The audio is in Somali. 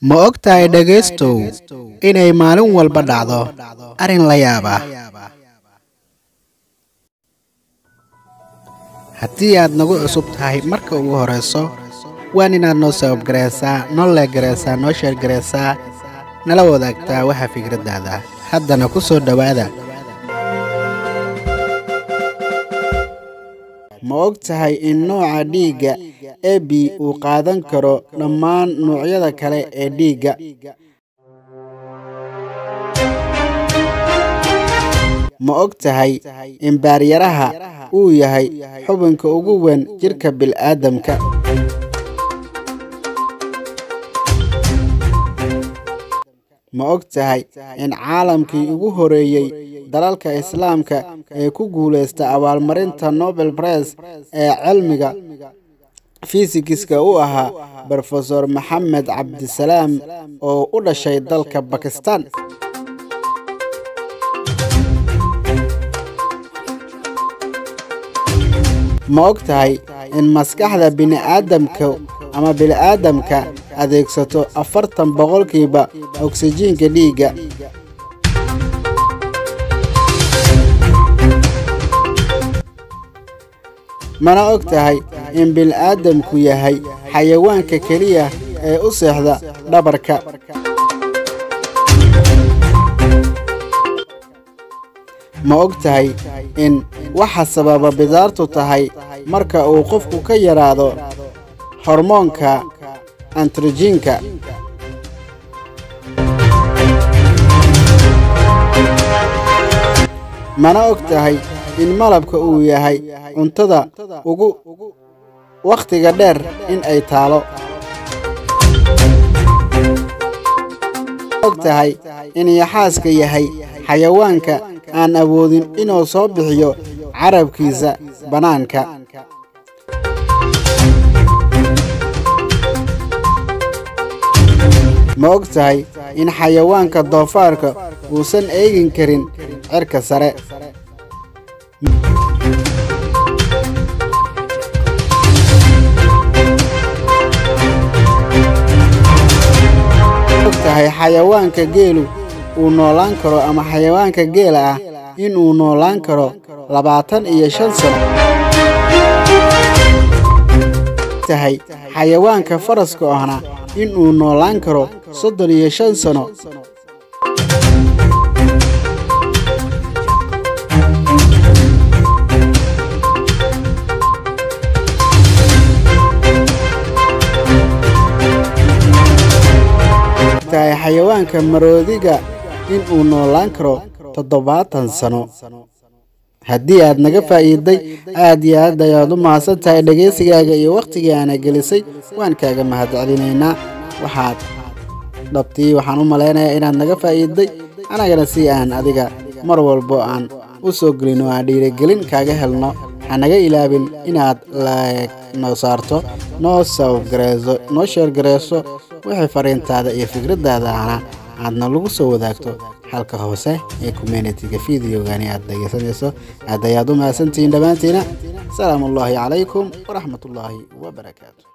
Ma ogtahay dhegaystow inay maalin walba dhacdo arrin la yaab ah haddii aad nagu cusub tahay marka ugu horrayso waan inaad noo sababgaraysaa noo leegaraysaa noo sheergaraysaa nala wadaagtaa waxa fikraddaada haddana ku soo dhowaada ma og tahay in nooca dhiigga ab uu qaadan karo dhammaan noocyada kale ee dhiigga ma og tahay in baaryaraha uu yahay xubinka ugu weyn jidhka bil'aadamka ma og tahay in caalamkii ugu horeeyey dalalka islaamka ee ku guulaysta abaalmarinta nobel bress ee cilmiga fisikiska u ahaa brofesor maxamed cabdisalaam oo u dhashay dalka bakistan ma og tahay in maskaxda bini'aadamka ama bini'aadamka adeegsato afartan boqolkiiba oksijiinka dhiigga mana og tahay in bini'aadamku yahay xayawaanka keliya ee u seexda dhabarka ma og tahay in waxa sababa bidaartu tahay marka uu qofku ka yaraado hormoonka antrojiinka mana og tahay in malabka uu yahay cuntada ugu wakhtiga dheer in ay taalo og tahay in yaxaaska yahay xayawaanka aan awoodin inuu soo bixiyo carabkiisa bannaanka ma og tahay in xayawaanka doofaarka uusan eegin karin cirka sare og tahay xayawaanka geelu uu noolaan karo ama xayawaanka geela ah inuu noolaan karo labaatan iyo shan sano tahay xayawaanka faraska ahna inuu noolaan karo soddon iyo shan sano tahay xayawaanka maroodiga inuu noolaan karo toddobaatan sano haddii aad naga faa'iiday aad iyo aad ayaad u mahadsan tahay dhegaysigaaga iyo wakhtigii aana gelisay waan kaaga mahadcelinaynaa waxaad dhabtii waxaan u malaynayaa inaad naga faa'iiday annagana si aan adiga mar walbo aan u soo gelin oo aan dhiirigelin kaaga helno hanaga ilaabin inaad laeg noo saarto noo sababgarayso noo sheergarayso wixii fariintaada iyo fikraddaadaana aadna lagu soo wadaagto halka hoose ee communitiga videogani aad dhegaysanayso aad ayaad u mahadsantihiin dhammaantiina asalaamu ullaahi calaykum waraxmatullaahi wabarakaatu